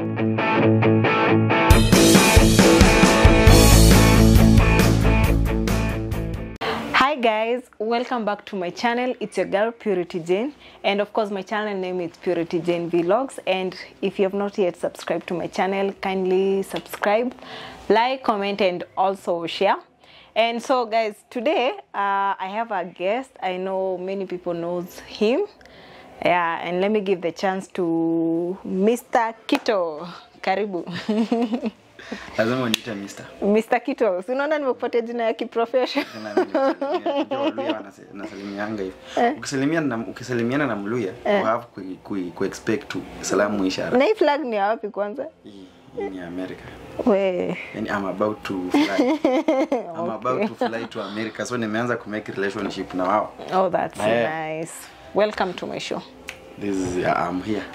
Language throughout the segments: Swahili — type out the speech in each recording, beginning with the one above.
Hi guys, welcome back to my channel. It's your girl Purity Jane, and of course, my channel name is Purity Jane Vlogs. And if you have not yet subscribed to my channel, kindly subscribe, like, comment, and also share. And so, guys, today uh, I have a guest. I know many people knows him. Yeah, and let me give the chance to Mr. Kito. Karibu. lazima uniite mister Mr. Kito, si unaona nimekupatia jina ya kiprofession. Tena nimesalimia. Unajua Waluhya wanase- wanasalimianga hivi ukisalimiana na ukisalimiana na mluya you have ku, ku, ku expect to salamu ishara Na hii flag ni ya wapi kwanza? hii hii ni America We. yani I'm about to fly I'm about to fly to America so nimeanza ku make relationship na wao Oh, that's Eh. nice. Welcome to my show. this is I'm here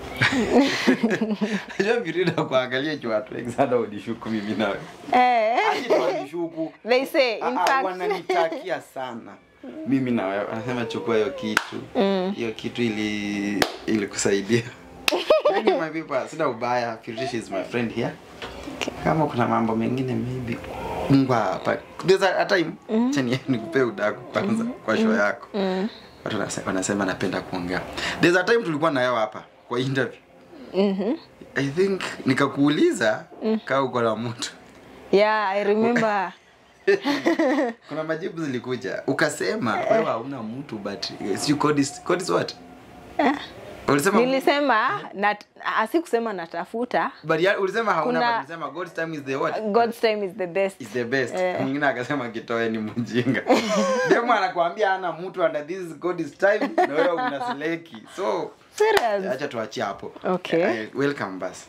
Najua virida kuangalia juu watu wengi sana wanishuku mimi nawe Eh, Aje tu wanishuku they say, in Ah, ah, fact, wananitakia sana mimi na wewe anasema chukua hiyo kitu hiyo kitu ili ili kusaidia Thank you, my people sina ubaya Firish is my friend here kama kuna mambo mengine maybe Mungu hapa there's a, a time chani nikupe udaku kwanza kwa show yako watu wanase- wanasema napenda kuongea there's a time tulikuwa na yao hapa kwa interview I think nikakuuliza kaa uko na mtu yeah, I remember. kuna majibu zilikuja ukasema wewe hauna mtu but si code is, code is what ulisema Nilisema, nat, asikusema natafuta. but ya, ulisema hauna Kuna- but ulisema God's time is the what God's time is the best. is the best Eh. mwingine akasema kitoe ni mjinga demo anakuambia ana mtu under this is God's time na wewe unaseleki so Serious. acha tuachie hapo Okay. Eh, welcome basi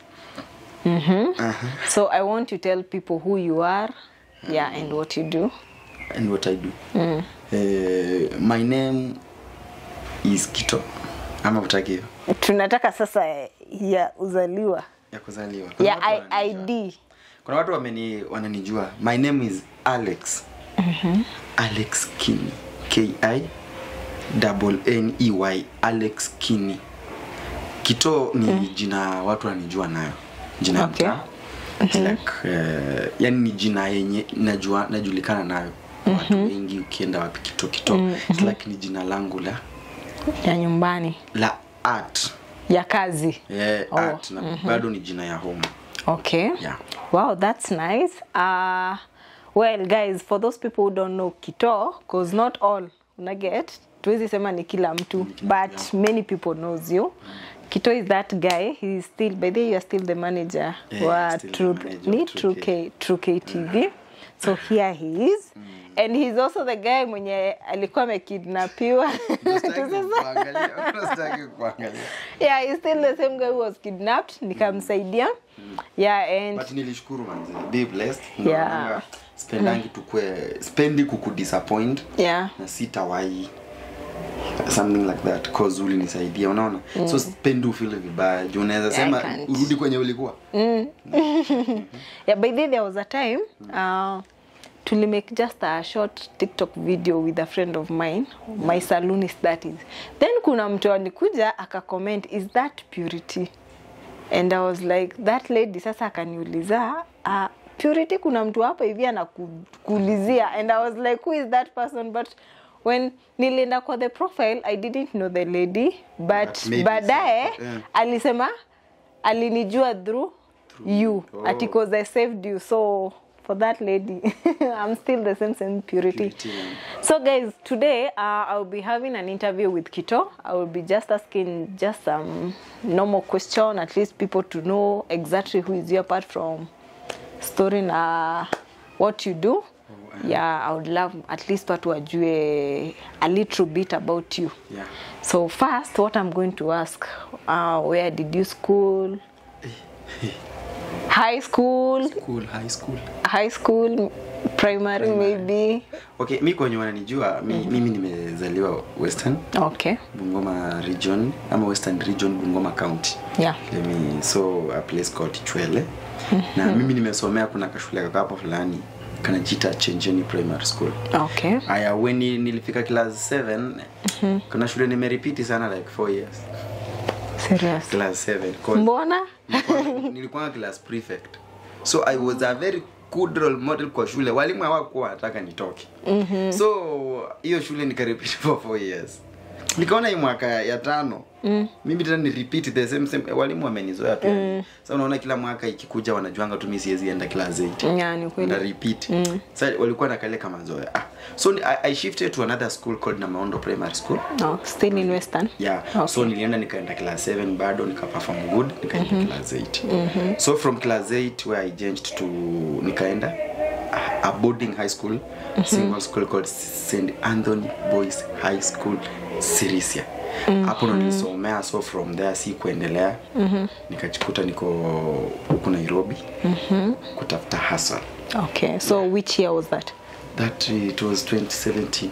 So I want to tell people who you are, yeah, and what you do. and what I do Eh, my name is Kito ama utaki hiyo Tunataka sasa ya uzaliwa. ya kuzaliwa Kuna Ya watu I- wananijua. ID. kuna watu wameni wananijua my name is alex alex kini ki double n e y alex kini kito ni jina watu wananijua nayo jina ya Okay. mtaa. It's like, eh, yani ni jina yenye najua najulikana nayo watu wengi ukienda wapi kito kito It's like ni jina langu la Ya nyumbani. la art Ya kazi. yeah, Oh, art na bado ni jina ya home Okay. Yeah. Wow, that's nice. Uh, well, guys, for those people who don't know Kito, because not all una get, tuwezi sema ni kila mtu, but many people knows you. Kito is that guy. He's still, by the way, you are still the manager. Yeah, wa still the True, manager ni of True True K, True K TV. So here he is. And he's also the guy mwenye alikuwa amekidnapiwa. Unastaki kuangalia, unastaki kuangalia. yeah, he's still the same guy who was kidnapped. Nikamsaidia. Yeah, and but nilishukuru manze be blessed Yeah. Naonanga spendangi tukue spendi kukudisappoint yeah. na sitawai something like that cause ulinisaidia unaona so spendi ufile vibaya juu unaweza I sema can't. urudi kwenye ulikuwa yeah by the way, there was a time uh, to make just a short tiktok video with a friend of mine my saloonist that is then kuna mtu alikuja akacomment is that purity and i was like that lady sasa akaniuliza uh, purity kuna mtu hapa hivi anakuulizia and i was like who is that person but when nilienda kwa the profile i didn't know the lady but But maybe baadaye so, yeah. alisema alinijua through you Oh. ati cause I saved you so for that lady I'm still the same same purity, Purity, yeah. so guys today uh, I'll be having an interview with Kito I will be just asking just some normal question at least people to know exactly who is you apart from story na what you do yeah I would love at least watu wajue a little bit about you yeah. so first what I'm going to ask uh, where did you school high school cool high school high school primary maybe okay mi kwenye wananijua mi, mimi nimezaliwa western okay bungoma region ama western region bungoma county yeah Let me, so a place called chwele na mimi nimesomea kuna kashule kakapa fulani kanajita chenjeni primary school okay aya when nilifika class 7 kuna shule nimeripiti sana like 4 years Serious. class 7 'cause mbona nilikuwa- nilikuwa class prefect so i was a very good role model kwa shule walimu hawakuwa wanataka nitoke mm-hmm. so hiyo shule nikarepeat for four years nikaona hii mwaka ya tano mm. mimi tena ni repeat the same same walimu wamenizoea pia mm. sasa unaona kila mwaka ikikuja wanajuanga tu mimi siwezi enda class 8 ya ni na kweli repeat mm. sasa walikuwa na kale kama zoea ah. so ni- I, i shifted to another school called Namaondo Primary School no, still in western yeah Okay. so nilienda nikaenda class 7 bado nikaperform good nikaenda mm-hmm. class 8 mm-hmm. so from class 8 where i changed to nikaenda a- a boarding high school mm-hmm. single school called st anthony boys high school sirisia hapo ndo nilisomea so from there si kuendelea mm-hmm. nikajikuta niko huku nairobi mm-hmm. kutafuta hustle okay so which year was that that it was 2017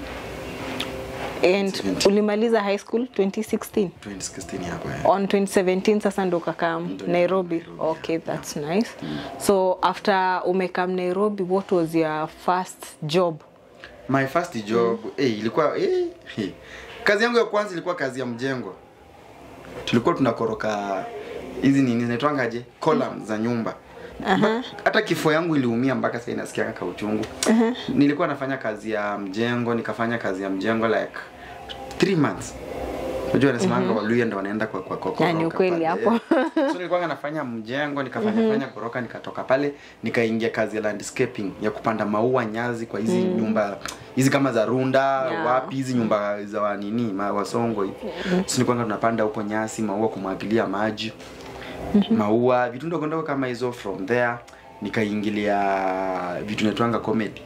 and 17. ulimaliza high school 2016 2016 hapo eh. on 2017 sasa ndo kakam Ndo nairobi Nairobi, okay that's nice so after umekam nairobi what was your first job my first job mm. eh, ilikuwa eh, eh. kazi yangu ya kwanza ilikuwa kazi ya mjengo tulikuwa tunakoroka hizi nini zinaitwangaje column za nyumba Ba- hata kifo yangu iliumia mpaka sasa inasikia kaka uchungu nilikuwa nafanya kazi ya mjengo nikafanya kazi ya mjengo like three months unajua nasemanga waluya ndo wanaenda kwa kwa kwa Ya, ni koroka ukweli pale, hapo. eh. so nilikuwa nafanya mjengo nikafanya fanya koroka nikatoka pale nikaingia kazi ya landscaping ya kupanda maua nyazi kwa hizi nyumba hizi kama za runda Yeah. wapi hizi nyumba za wa nini ma, wasongo hivi so nilikuwa tunapanda huko nyasi maua kumwagilia maji maua vitu ndogo ndogo kama hizo from there nikaingilia vitu naitwanga comedy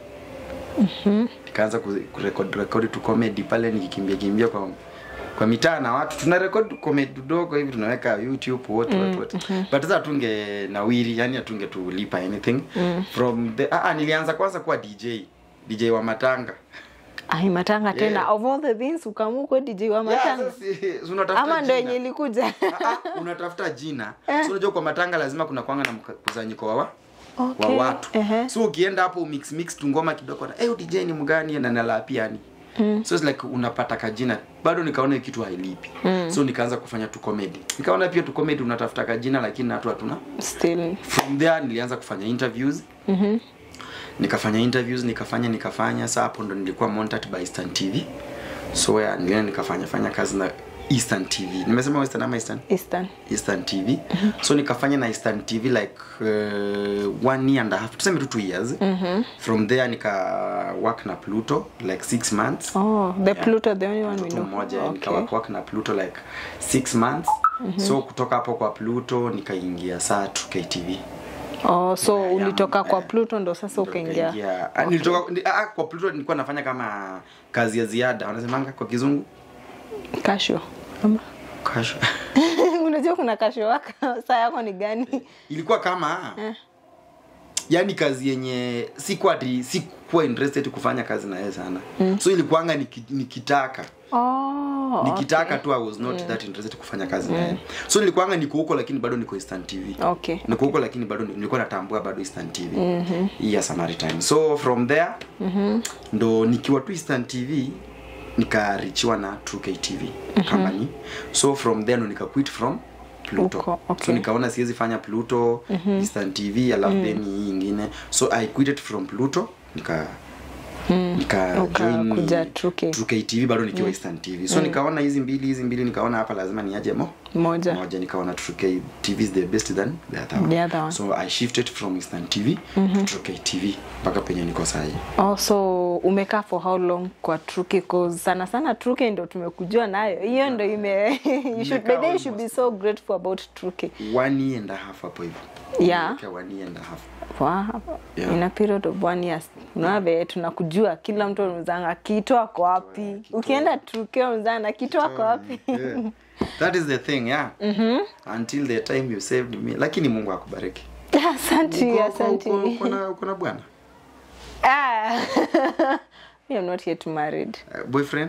nikaanza ku- kurekodi rekodi tu comedy pale nikikimbia kimbia kwa kwa mitaa na watu tuna rekodi tu comedy dogo hivi tunaweka youtube wote wote wote but sasa tunge nawiri yani atunge tulipa anything from the ah, ah, nilianza kwanza kuwa dj dj wa matanga ai matanga tena Yeah. of all the things ukamukwe dj wa matanga yeah, sasa si- si unatafuta ama ndo jina. yenye ilikuja Ah, ah, unatafuta jina so unajua kwa matanga lazima kuna kwanga na mkusanyiko wa wa Okay, wa watu ehe. so ukienda hapo mix mix tu ngoma kidogo na eh DJ ni mgani na nalapiani so it's like unapata kajina bado nikaona hiyo kitu hailipi so nikaanza kufanya tu comedy nikaona pia tu comedy unatafuta kajina lakini na watu hatuna still from there nilianza kufanya interviews Mhm. nikafanya interviews nikafanya nikafanya saa hapo ndo nilikuwa monitored by Eastern TV so yeah, nilienda nikafanya fanya kazi na Eastern TV nimesema Western ama Eastern eastern Eastern TV so nikafanya na Eastern TV like uh, one year and a half tuseme tu two years from there nika work na Pluto like six months oh the pluto the only one we mtu know mmoja okay. nika work, work na Pluto like six months so kutoka hapo kwa Pluto nikaingia saa 2KTV oh so Yeah, ulitoka yeah. kwa pluto ndo sasa ukaingia Nikaingia- ah, nilitoka ni- ah, kwa Pluto nilikuwa nafanya kama kazi ya ziada wanasemanga kwa kizungu kasho Ama? kasho unajua kuna kasho waka saa yako ni gani ilikuwa kama yani kazi yenye sikuwa ati sikuwa interested kufanya kazi na yeye sana mm. so ilikuanga niki, nikitaka oh, nikitaka tu i was not that interested kufanya kazi na yeye so nilikuanga niko huko lakini bado niko Eastern TV okay niko huko lakini bado ni- nilikuwa natambua bado Eastern TV mm-hmm. hii ya Samaritan so from there mm-hmm. ndo nikiwa tu Eastern TV nikarichiwa na 2K TV mm-hmm. company so from there ndo nika quit from Pluto Huko, okay. so nikaona siwezi fanya Pluto mm-hmm. Eastern TV alafu mm. then hii ingine so I quitted from Pluto nika nika Uka- join kuja 2K. 2K TV bado nikiwa Eastern TV so nikaona hizi mbili hizi mbili nikaona hapa lazima niaje mo moja moja nikaona 2K TV is the best than the other one. The other one. So I shifted from Eastern TV to 2K TV mpaka penye niko sahi. Oh, so umekaa for how long kwa truki cause sana sana truki ndo tumekujua nayo hiyo ndo ime you should, by the way, you should be so grateful about truki One year and a half hapo hivyo. Yeah. Okay, one year and a half. wow. Yeah. in a period of one years unaona vile tunakujua kila mtu anuzanga kito ako wapi Kito. ukienda truki unazana kito ako wapi Yeah. That is the thing, yeah. Until the time you saved me. Lakini Mungu akubariki. asanti Uko- uko- asanti uko- uko na- uko na bwana? ah. Me, I'm not yet married Uh, boyfriend?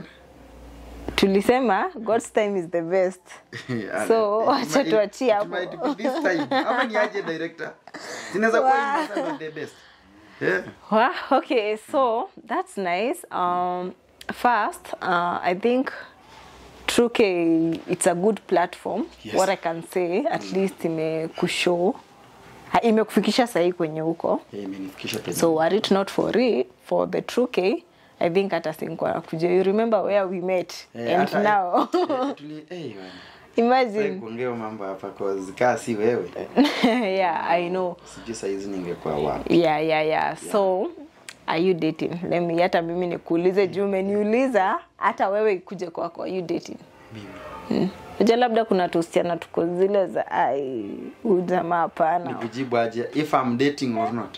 tulisema god's time is the best Yeah, So, it wacha might- tuachie it hapo. might be this time. Ama ni aje director? Zinaweza kuwa Wow. hii masaa ndo the best. Yeah. Wow, okay, so that's nice. Um, first, uh, I think Truke it's a good platform Yes. what I can say at least imekushow ha- imekufikisha sahii kwenye huko Eh, imenifikisha penye. so were it not for it, for the Truke I think hata singwa kuja you remember where we met Eh, and hata- now eh, tuli- eh, bwana. Sasa imagine kuongea mambo hapa cause kaa si wewe yeah I know sijui saizi ningekuwa wapi yeah yeah yeah so are you dating let me hata mimi nikuulize juu umeniuliza hata wewe ikuje kwako are you dating mimi Unajua labda kuna tusichana tuko zile za ai huyu jamaa hapana nikujibu aje if I'm dating or not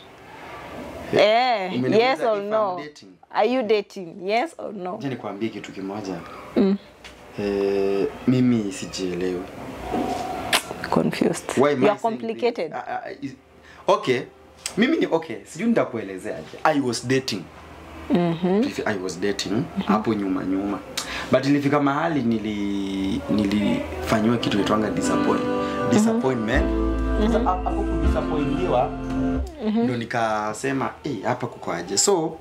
eh, Umeniuliza yes or if I'm no dating. are you dating yes or no je nikwambie kitu kimoja eh, mimi sijielewi confused Why am you I are saying complicated this? Ah, ah, is- okay mimi ni okay sijui nitakuelezeaje i was dating If i was dating hapo nyuma nyuma but ilifika mahali nili nilifanyiwa kitu itwanga disappoint disappointment sasa hapo kudisappointiwa ndo nikasema "Eh, hapa kuko aje so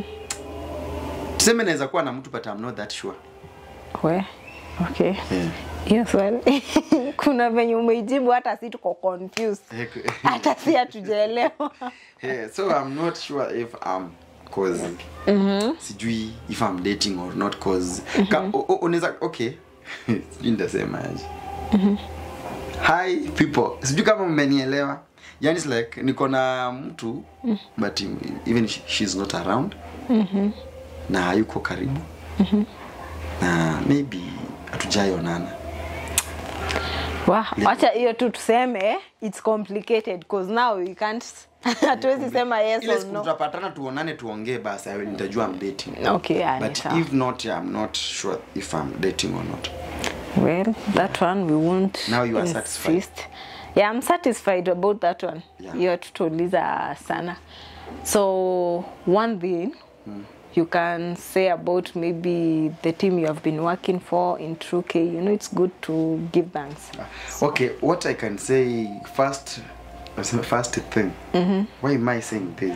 tuseme naweza kuwa na mtu but I'm not that sure we okay yeah. hiyo swali kuna venye umeijibu hata si tuko confused hata si hatujaelewa yeah, so I'm not sure if I'm cause sijui if I'm dating or not cause ka, o- o- unaweza okay sijui nitasema aje hi people sijui kama mmenielewa yani it's like niko na mtu but even she, she's not around na hayuko karibu na maybe hatujaionana Wa, wacha hiyo tu tuseme it's complicated cause now we can't hatuwezi sema yes ile or siku no tutapatana tuonane tuongee basi I- nitajua I'm dating okay yeah, but sawa. if not I'm not sure if I'm dating or not well that one we won't Now you are satisfied. insist. yeah i'm satisfied about that one Yeah. hiyo tutauliza sana so one thing you can say about maybe the team you have been working for in True K you know it's good to give thanks okay what I can say first first thing why am I saying this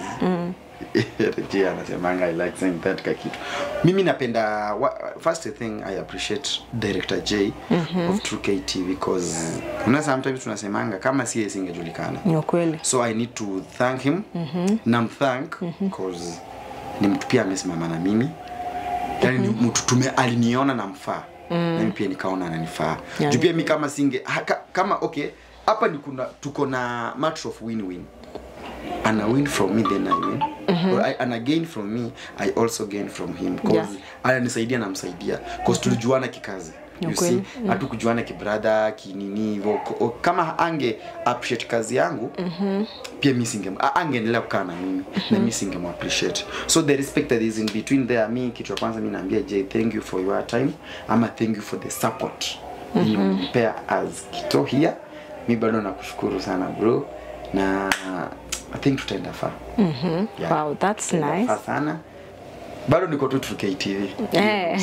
Reggie anasemanga I like saying that ka kitu mimi napenda wa- first thing I appreciate director J of True K TV because una sometimes tunasemanga kama si yeye singejulikana ni ukweli so i need to thank him namthank cause ni mtu pia amesimama na mimi yani ni mtu tume aliniona namfaa nami pia nikaona ananifaa Yani. juu pia mi kama singe ha, ka, kama okay hapa ni kuna tuko na match of win win ana win from me then i win Or I, ana gain from me i also gain from him cause Yeah. ananisaidia namsaidia cause tulijuana kikazi Ni you ukweli. see hatukujuana kibrother kinini hivyo Ko- kama ange appreciate kazi yangu pia mi singe a- angeendelea kukaa na mimi na mi singem appreciate so the respect that is in between there mi kitu ya kwanza mi naambia j thank you for your time ama thank you for the support yenye umenipea as kito here mi bado nakushukuru sana bro na i think tutaenda faa yeah. wow that's Tutaenda nice faa sana bado niko tu 2K TV Eh.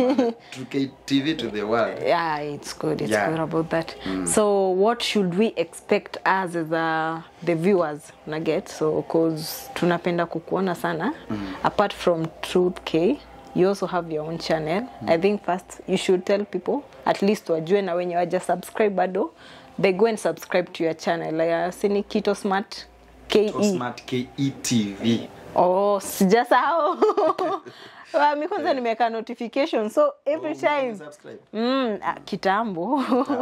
2K TV to the world yeah it's good it's Yeah. good about that so what should we expect us as a, the viewers na get so cause tunapenda kukuona sana apart from truth k you also have your own channel i think first you should tell people at least wajue na wenye waja subscribe bado they go and subscribe to your channel like, uh, sini kito smart ke Smart KETV oh sijasahau Wa, mi kwanza nimeweka notification so every time Subscribe. Mm, ah, kitambo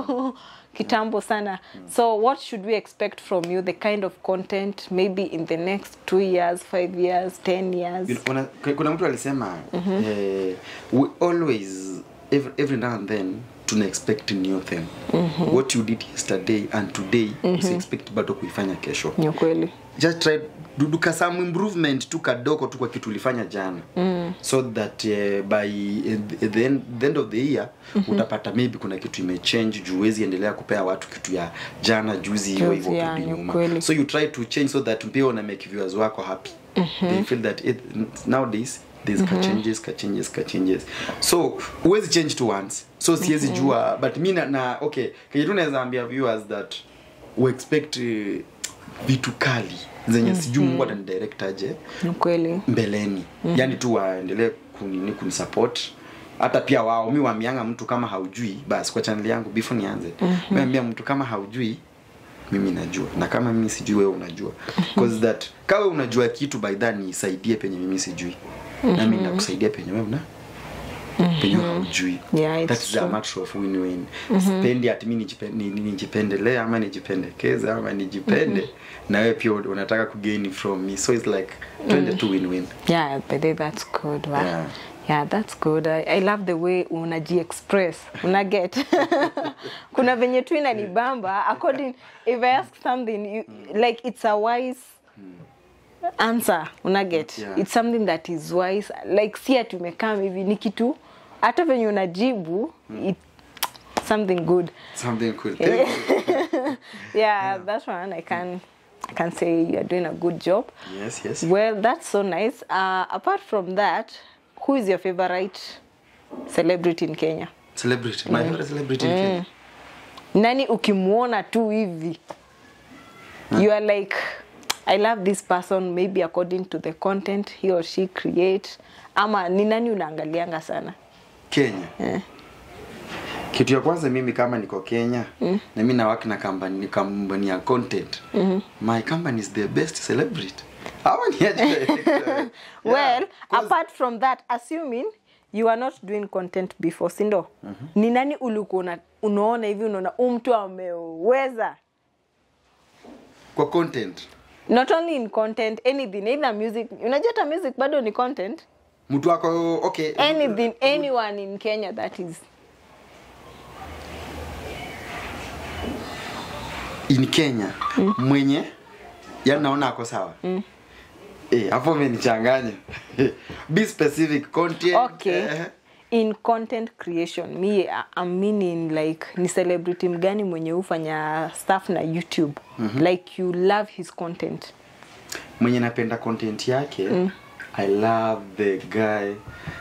kitambo sana so what should we expect from you the kind of content maybe in the next two years five years ten years You know, kuna, kuna mtu alisema eh, we always every, every now and then tuna expect new thing what you did yesterday and today usi-expect bado kuifanya kesho ni ukweli just try duduka some improvement tu kadogo tu kwa kitu ulifanya jana mm. so that uh, by uh, the, end, the end of the year mm-hmm. utapata maybe kuna kitu imechange juu huwezi endelea kupea watu kitu ya jana juzi hivyo Juzi, hivyo yeah, kurudi ni nyuma ukweli. so you try to change so that pia una make viewers wako happy mm-hmm. they feel that it, nowadays there's mm-hmm. ka changes ka changes ka changes so huwezi change to once so siwezi mm-hmm. jua but mi na, na okay kenye tu naweza ambia viewers that we expect uh, vitu kali zenye mm-hmm. sijui mungu atanidirect aje ni ukweli mbeleni mm-hmm. yani tu waendelee kunini kunisupport hata pia wao mi waambianga mtu kama haujui basi kwa channel yangu before nianze mm-hmm. ambia mtu kama haujui mimi najua na kama mimi sijui wewe unajua cause that kawe unajua kitu by that nisaidie penye mimi sijui na mimi nakusaidia penye wewe una penye wewe haujui Yeah, it's that is a true. matter of win win sipendi ati mimi nijipe- ni- ni- nijipendelee ama nijipendekeze ama nijipende na wewe pia unataka kugain from me so it's like twende tu win win yeah by the way, that's good wow. Yeah. yeah that's good I, i love the way unaji express una get kuna venye tu inanibamba according if i ask something you, like it's a wise answer una get Yeah. it's something that is wise like si ati umekaa hivi ni kitu hata venye unajibu it, something good something cool Thank you. yeah, that's one i can i can say you're doing a good job yes yes Well, that's so nice. Uh, apart from that, who is your favorite celebrity in Kenya? celebrity my favorite celebrity in Kenya Nani ukimwona tu hivi you are like I love this person maybe according to the content he or she create ama ni nani unaangalianga sana Kenya kitu ya kwanza mimi kama niko Kenya na mimi na work na company company ya content my company is the best celebrity hawa ni aje director? well Yeah, 'cause- apart from that assuming you are not doing content before sindo ni nani ulikuwa una- unaona hivi unaona huu mtu ameweza kwa content not only in content anything either music unajua hata music bado ni content mtu wako okay anything anyone in kenya that is in Kenya mwenye yani naona ako sawa eh hapo umenichanganya be specific content okay eh, in content creation me I- I'm meaning like ni celebrity mgani mwenye hufanya stuff na youtube like you love his content mwenye napenda content yake i love the guy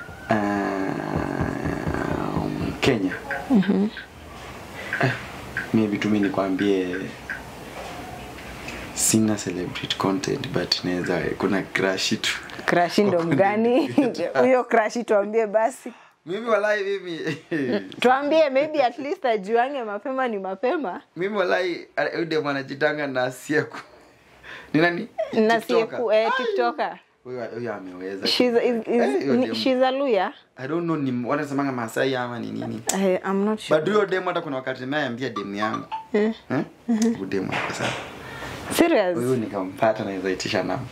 um, kenya eh, maybe tu mi nikwambie sina celebrity content but naweza kuna crush tu crash ndo Kwa mgani content huyo crash tuambie basi mimi walai mimi tuambie maybe at least ajuange mapema ni mapema mimi walai ude mwanajitanga na sieku ni nani na TikToker. sieku eh, tiktoker huyo huyo ameweza she's, is, is, Eh, huyo ni- dem- she's a luya i don't know ni wanasemanga masai ama ni nini I, i'm not sure but huyo demu hata kuna wakati nimeambia demu yangu eh? udemu ako sawa serious huyu nikampata naweza itisha namba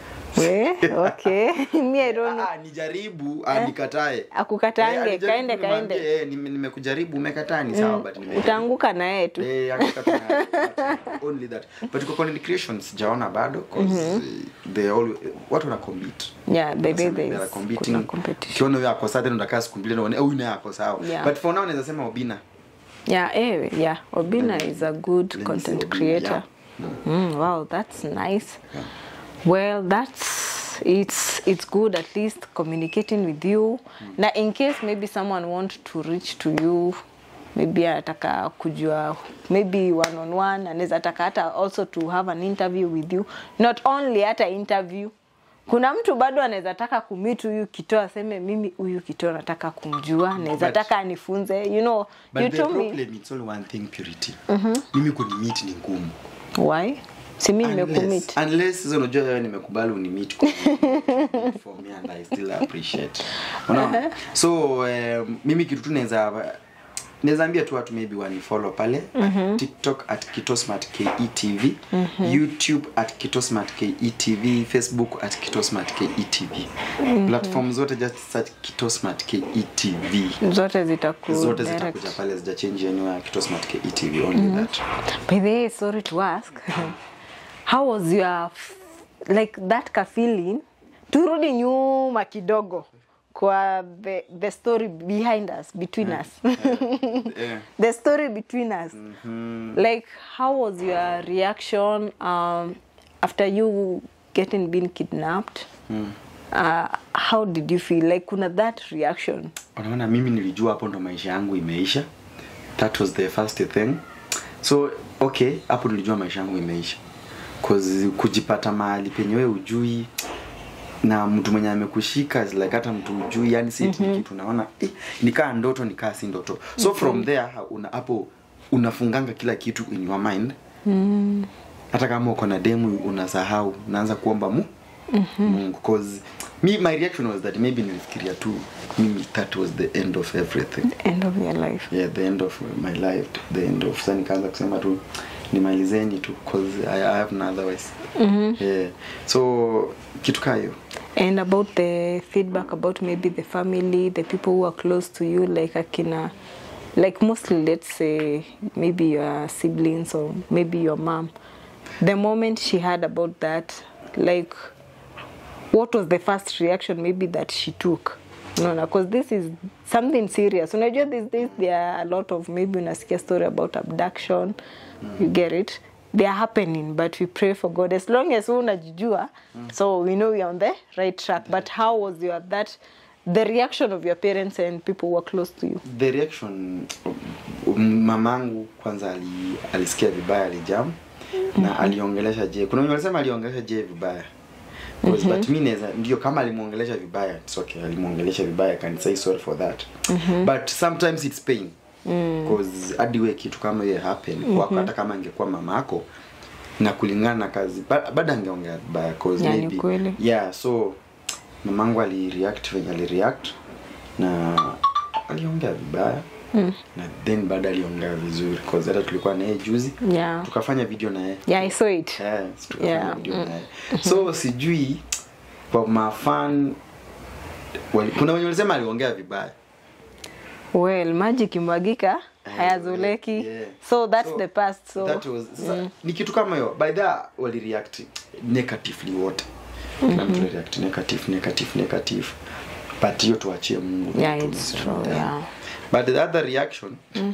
we okay me i don't know Ah, nijaribu ah, nikatae Akukatange, Eh, alijaribu kaende, nimwambie, kaende. eh, nime- nimekujaribu umekataa ni sawa but nime- utaanguka na yeye tu Eh, hakika tuna- but only that but kwa content creation sijaona bado 'cause, they all watu wana compete yeah the way Nasema there they are is competing. kuna competition ukiona huyo ako sawa tena utakaa siku mbili unaona, "Eh, huyu naye ako sawa Yeah. but for now naweza sema obina yeah ewe yeah obina Let me- is a good let me content say Obina, creator mm, wow that's nice Yeah. well that's it's it's good at least communicating with you na in case maybe someone want to reach to you maybe anataka kujua maybe one on one anaweza taka hata also to have an interview with you not only hata interview kuna mtu bado anaweza taka kumit huyu kito aseme mimi huyu kito nataka kumjua naweza But- taka anifunze you know but you the told me problem it's only one thing purity mimi kunimit ni ngumu why si mi nimekumit unless unless sasa unajua wewe nimekubali unimit for me and I still appreciate unaona so um, mimi kitu tu naweza naweza ambia tu watu maybe wanifollow pale at tiktok at kitosmart ketv youtube at kitosmart ketv facebook at kitosmart ketv platform zote just search kitosmart ketv zote zitaku zote direct. zitakuja pale zijachange anywhere kitosmart ketv only that By the way, sorry to ask, how was your f- like that ka feeling? Turudi nyuma kidogo kwa the, the story behind us between us yeah. the story between us like how was your reaction um, after you getting been kidnapped uh, how did you feel like kuna that reaction unaona mimi nilijua hapo ndo maisha yangu imeisha that was the first thing so okay hapo nilijua maisha yangu imeisha cause kujipata mahali penye wewe ujui na mtu mwenye amekushika is like hata mtu ujui yani si mm-hmm. kitu unaona eh, nikaa ndoto nikaa si ndoto so mm-hmm. from there ha- una hapo unafunganga kila kitu in your mind Mm. hata kama uko na demu unasahau unaanza kuomba mu mm-hmm. mungu cause me my reaction was that maybe nilifikiria tu mimi that was the end of everything End of your life. yeah the end of my life the end of sasa nikaanza kusema tu nimalizeni tu cause I, I have no otherwise mm-hmm. yeah so kitu kaa hiyo And about the feedback about maybe the family, the people who are close to you, like Akina, like mostly, let's say, maybe your siblings or maybe your mom. The moment she heard about that, like, what was the first reaction maybe that she took? No, no, because this is something serious. Unajua these days there are a lot of maybe unasikia story about abduction. You get it? They are happening, but we pray for God as long as wewe unajijua. So we know we are on the right track. But how was your that the reaction of your parents and people who are close to you? the reaction um, mamangu kwanza ali, alisikia vibaya alijam na aliongelesha je kuna wenye walisema aliongelesha je vibaya Because, but mi naweza ndio kama alimwongelesha vibaya it's okay alimwongelesha vibaya I can say sorry for that but sometimes it's pain because hadi we kitu kama hiyo happen kwako hata kama angekuwa mamako na kulingana na kazi ba- bado angeongea vibaya cause Yeah, ni maybe kweli. yeah so mamangu alireact venye alireact na aliongea vibaya mm. na then baada aliongea vizuri cause hata tulikuwa naye juzi Yeah. tukafanya video naye Yeah, I saw it. Eh, si tukafanya Yeah, video mm. naye so sijui kwa mafan wali- kuna wenye walisema aliongea vibaya Well, maji kimwagika Eh, hayazoleki. yeah. So that's So, the past. So that was sasa, ni kitu kama hiyo by the walireact negatively wote kila mtu alireact negative negative negative but hiyo tuachie mungu Yeah, Tu- it's true, yeah. but the other reaction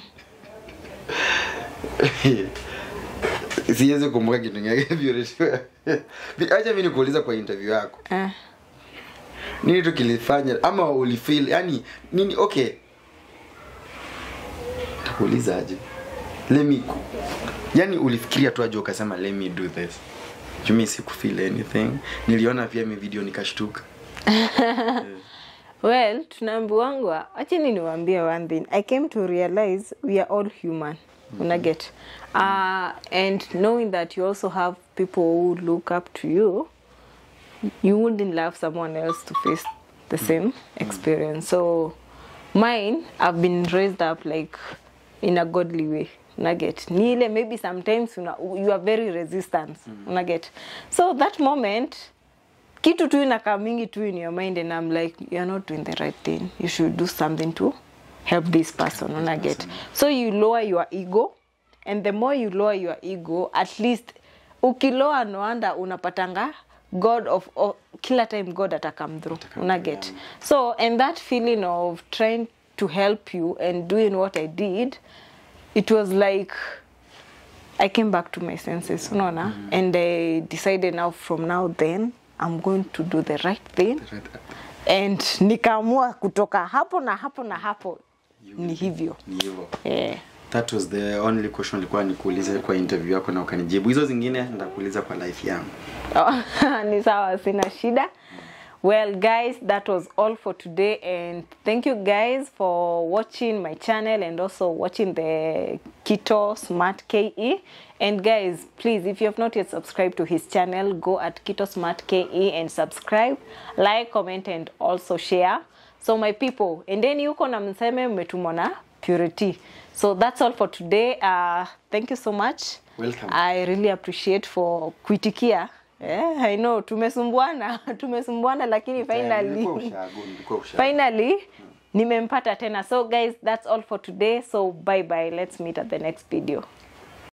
siwezi kumbuka kitu ngine acha mi nikuuliza kwa interview yako eh, nini tu kilifanya ama ulifeel yani nini okay takuuliza aje let me yani ulifikiria tu aje ukasema let me do this jumi sikufeel anything niliona pia mi video nikashtuka well tunaambiwangwa achini niwaambie one thing i came to realize we are all human una get uh, and knowing that you also have people who look up to you you wouldn't love someone else to face the same experience so mine i've been raised up like in a godly way unaget ni ile maybe sometimes una, you are very resistant unaget so that moment kitu tu inakaa mingi tu in your mind and i'm like you're not doing the right thing you should do something to help this person una get so you lower your ego and the more you lower your ego at least ukiloa noanda unapatanga god of, of kila time god atakam through una get so and that feeling of trying to help you and doing what i did it was like I came back to my senses, unaona, and I decided now from now then I'm going to do the right thing and nikaamua kutoka hapo na hapo na hapo ni hivyo ni hivyo yeah. that was the only question ilikuwa nikuulize kwa interview yako na ukanijibu hizo zingine ndakuuliza kwa life yangu Oh, ni sawa sina shida well guys that was all for today and thank you guys for watching my channel and also watching the kito smart ke and guys please if you have not yet subscribed to his channel go at kito smart ke and subscribe like comment and also share so my people endeni huko na mseme mmetumwa na purity so that's all for today uh, thank you so much Welcome. I really appreciate for kuitikia. Yeah, I know tumesumbuana, tumesumbuana lakini finally Nilikuwa ushago, nilikuwa ushago. finally nimempata tena. So guys, that's all for today. So bye bye. Let's meet at the next video.